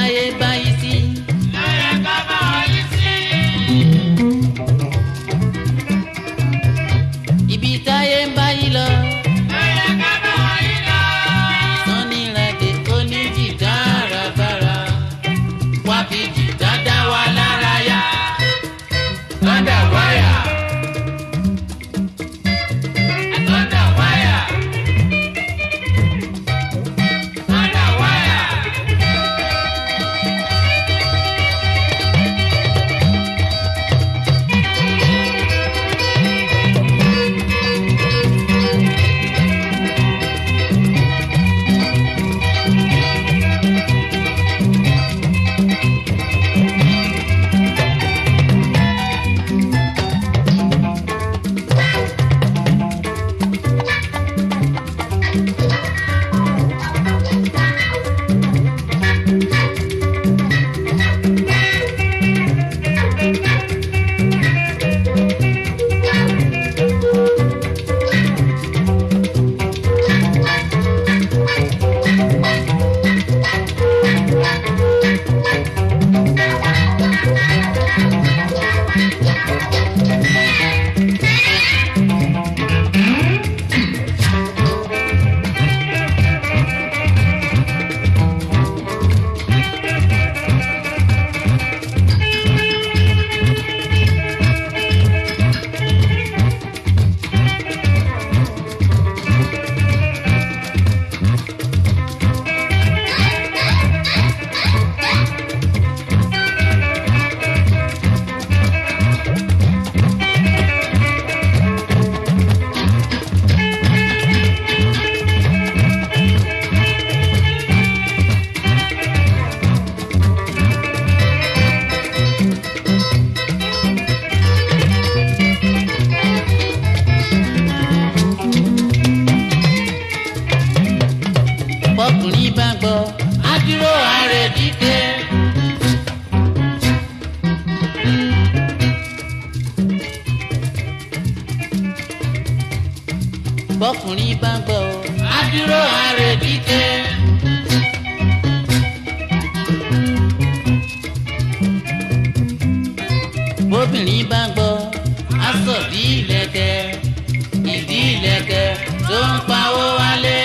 táyé báyìí sí. lọ́yẹ̀ ká bá wọn yí sí. ibi táyé ń báyìí lọ. lọ́yẹ̀ ká bá wọn yí lọ. sanni rade oníjìdá àràbàrà wá fi jìdá dá wa lára yá. Thunder wire. Thunder wire. Thunder wire. bọ́kùnrin bá gbọ́ á dúró ààrẹ dídé. bọ́kùnrin bá gbọ́ á dúró ààrẹ dídé. bóbìnrin bá gbọ́ á sọ bí ìlẹ̀kẹ̀ ìdí ìlẹ̀kẹ̀ tó ń pawó wálé.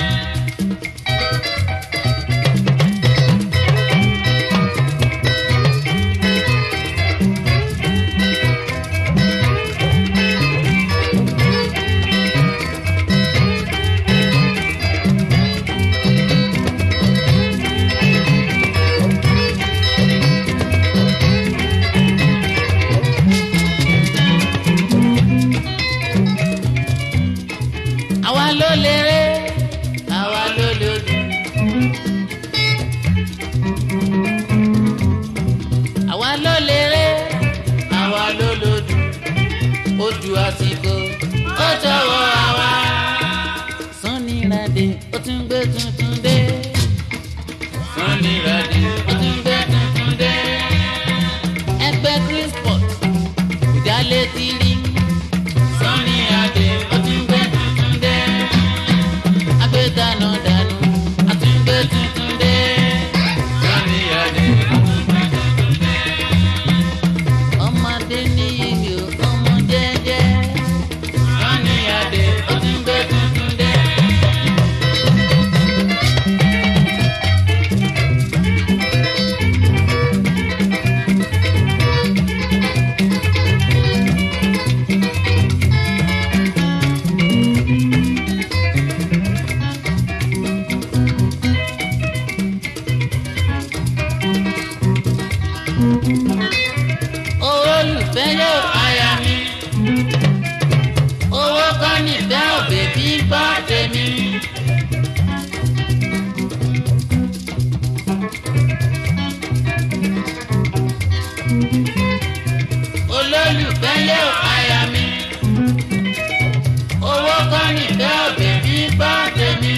àwa ló léré àwa ló lòdù. àwa ló léré àwa ló lòdù. ojú àsìkò ó tọwọ́ àwa. sanni rade ó tún gbé tuntun dé. sanni rade ó tún gbé tuntun dé. ẹgbẹ́ chrisport ìdálé ti rí. sanni rade ó tún gbé tuntun dé. agbẹ́dànù dànù ó tún gbé tuntun dé. sanni rade ó tún gbé tuntun dé. ọmọdé ní ìlú ọmọ jẹ́jẹ́. sanni rade ó tún gbé tuntun dé. olùfẹ́ yóò aya mi. owó kọ́ nífẹ̀ òbí bí gbọ́ tèmi. olólùfẹ́ yóò aya mi. owó kọ́ nífẹ̀ òbí bí gbọ́ tèmi.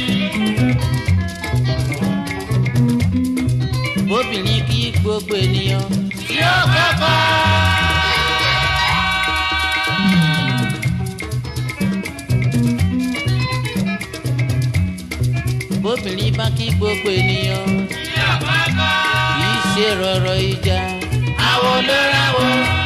bóbìnrin kí gbogbo ènìyàn tí ó kọ́kọ́. bóbìnrin bá kí gbogbo ènìyàn Tí àkọ́kọ́. rọ̀rọ̀ ìjà àwo ló ráwo.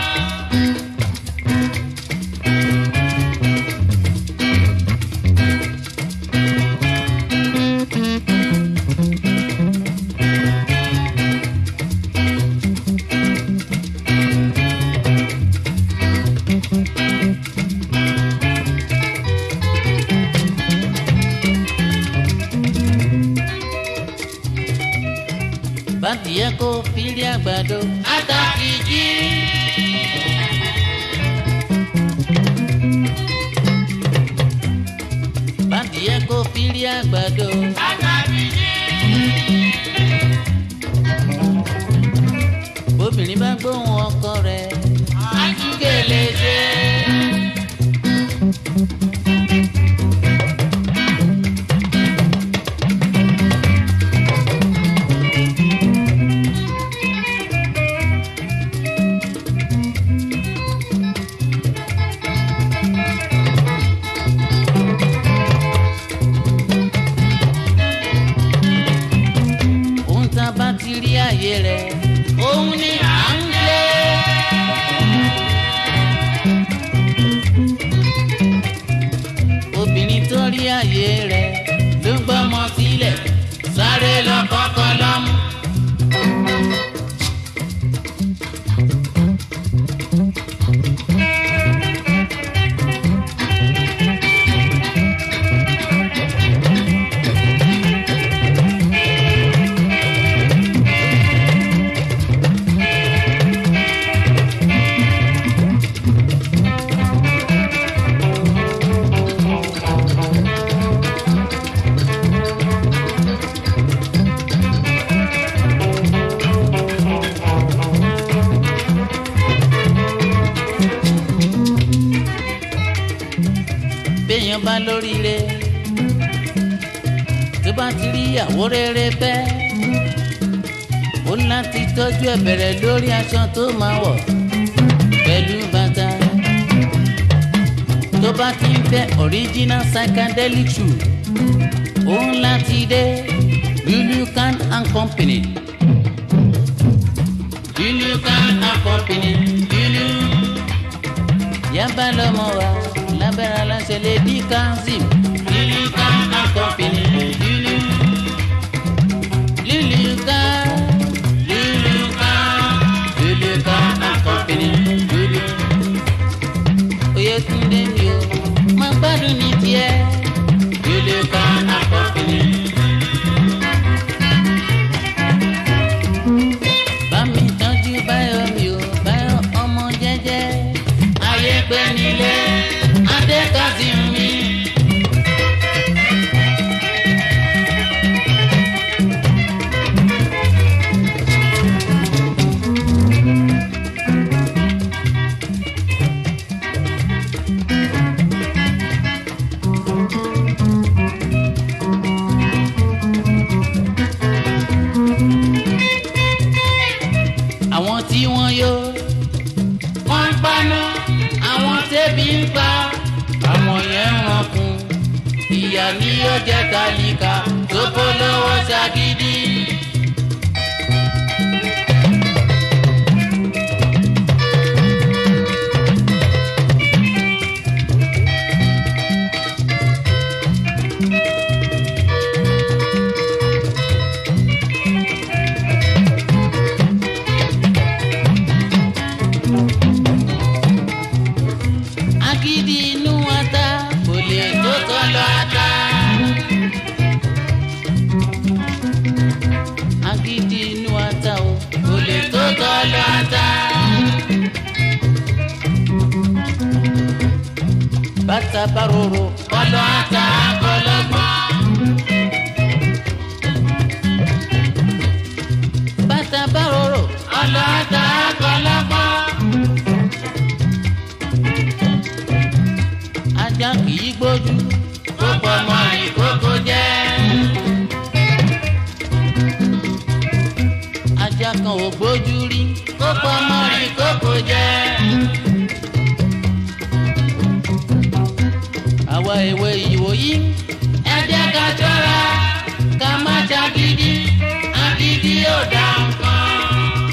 bàtìyẹ kó fílí àgbàdo àtàkìjì. bàtìyẹ kó fílí àgbàdo obìnrin bá gbóhùn ọkọ rẹ̀ àtúgèlè ṣe. òun tá a bá ti rí àyè rẹ̀ òun ni à ń lé. obìnrin tó rí àyè rẹ̀ ló gbọ́mọ sílẹ̀ sáré lọ kọ́kọ́ lọ́mú. béèyàn bá lóríire tó bá ti rí ìyàwó rere fẹ́ ó láti tọ́jú ẹ̀ bẹ̀rẹ̀ lórí aṣọ tó máa wọ̀ pẹ̀lú bàtà tó bá ti ń fẹ́ original psychedelic shoe ó láti dé Lulukan and Company Lulukan and Company Lulu yaba lọmọ wa lábẹ́rẹ́ aláṣẹ lè di kanzim Lulukan and Company Lulu Lulukan Lulukan Lulukan and Company Lulu Oyètúndé mi o máa gbádùn ní tiẹ̀ Lulukan and Company. bámi tọ́jú báyọ̀ mi ò báyọ̀ ọmọ jẹ́jẹ́ ayé pé nílé adékàsí mi. àwọn tí wọ́n yó wọ́n ń paná àwọn tẹ́bi ń pa àwọn yẹn ń rankun ìyá ni yóò jẹ́ kálíkà tó polówó ṣagídí. agídí inú ata kò lè tó tọ́lọ ata. agídí inú ata o kò lè tó tọ́lọ ata. bàtà bárorò kọlọ ata kọlọgbọn. bàtà bárorò kọlọ ata kọlọgbọn. ajá kì í gbójú kó pọmọ ìkókó jẹ. ajá kan ò gbójú rí kó pọmọ ìkókó jẹ. àwa èwe ìwòyí ẹ jẹ́ ká ṣọ́ra ká má ṣàgídí agídí ò dá nǹkan.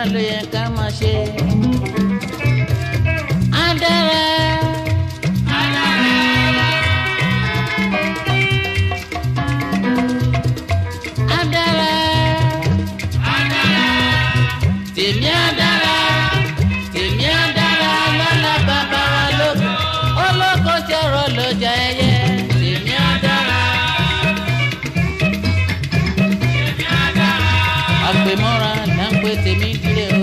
ló yẹ ká máa ṣe. á dára. á dára. tèmi á dára. tèmi á dára lọ́la bàbá wa lóko. olóko ṣọ̀rọ̀ lọ́jà ẹyẹ. tèmi á dára. àgbèmọ́ra là ń pè tèmi dílé o.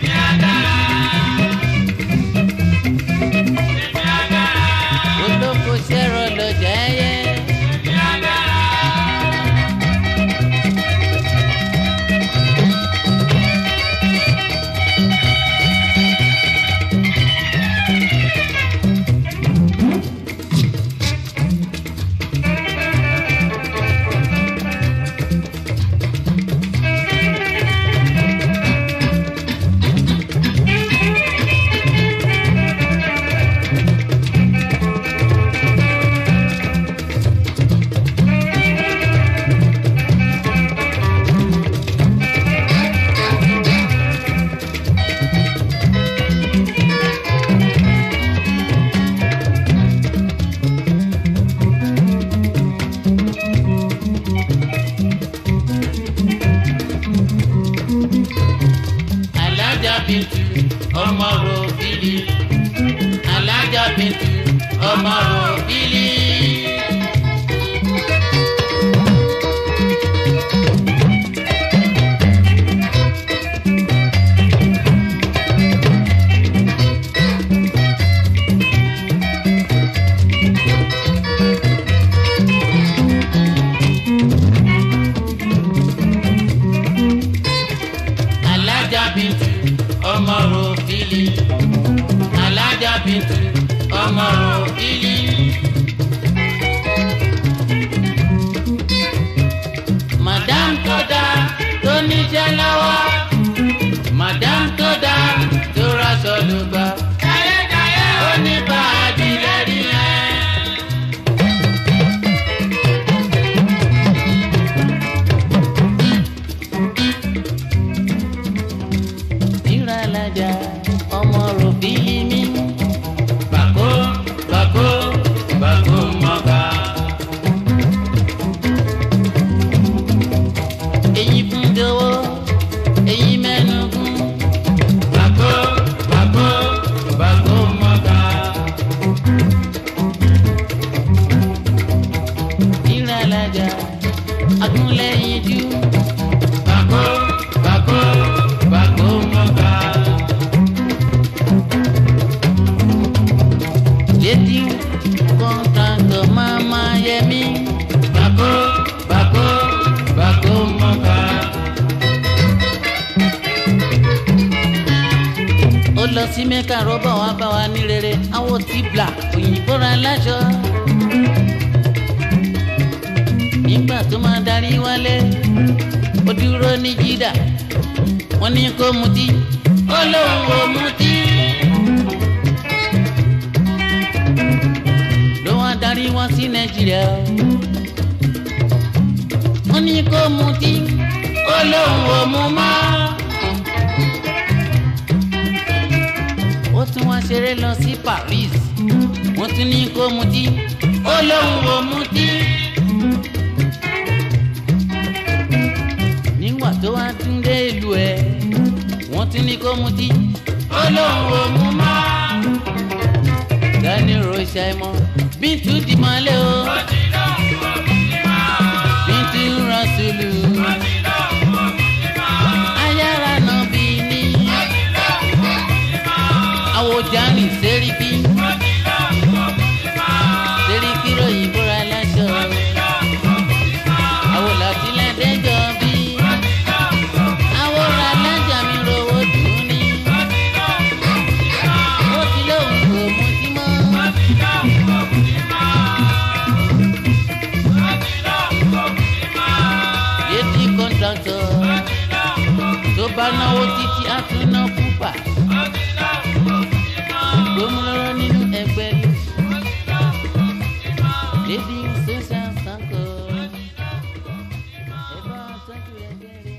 olóko ṣẹ̀rọ̀ lọ́jà ẹyẹ. alájà bìntù ọmọ ròbìlì alájà bìntù ọmọ ròbìlì. alájà bìntù ọmọ ròbìlì alájà bìntù ọmọ ròbìlì. madam tó dá tó níjẹ́ lọ́wọ́ madam tó dá tó raṣọ ló gbà ó ní bá a dilẹ̀ rí ẹ́. ìrànlájà ọmọ ròbìlì mi. bàkó bàkó bàkó mọ́gà. èyí fún jọ̀wọ́ èyí mẹ́nu gún. bàkó bàkó bàkó mọ́gà. ìrànlájà agúnlẹ̀yìn jù. bàkó bàkó bàkó mọ́gà. létí kọ́ńtàntọ̀ máa máa yẹ mí. bàkó bàkó bàkó mọ́gà. ó lọ sí mẹ́ka rọ́bà wá bá wa ní rere àwọn tí bla òyìnbó ra láṣọ. nígbà tó máa darí wálé ó dúró ní jídà wọ́n ní kó mutí ó lóun ò mutí. ló wá darí wá sí nàìjíríà wọ́n ní kó mutí ó lóun ò mu mọ́. ó tún wá ṣeré lọ sí Paris wọ́n tún ní kó mutí ó lóun ò mutí. nígbà tó wá tún dé ìlú ẹ̀ wọ́n tún ní kó mutí ó lóun ò mu mọ́. Dani Rocha mọ́ Bíntu di mọ́lẹ̀ o Bíntu Rasulu ayára nà bí ní àwòjáni sẹ́ríkì sẹ́ríkì ròyìn bóra láṣọ àwòlàtìlẹ̀ dẹ́jọ́ bí àwòrán alájà mi rówó dùn ní ó ti lóun kò mutí mọ́. yéèdì kọ́ńtàntọ̀ tó bá náwó títí á tún ná púpà gbómúlọ́rọ́ nínú ẹgbẹ́ lédi sẹ́sà sáńkọ̀ ẹ bá tọ́jú ẹgbẹ́ rẹ̀.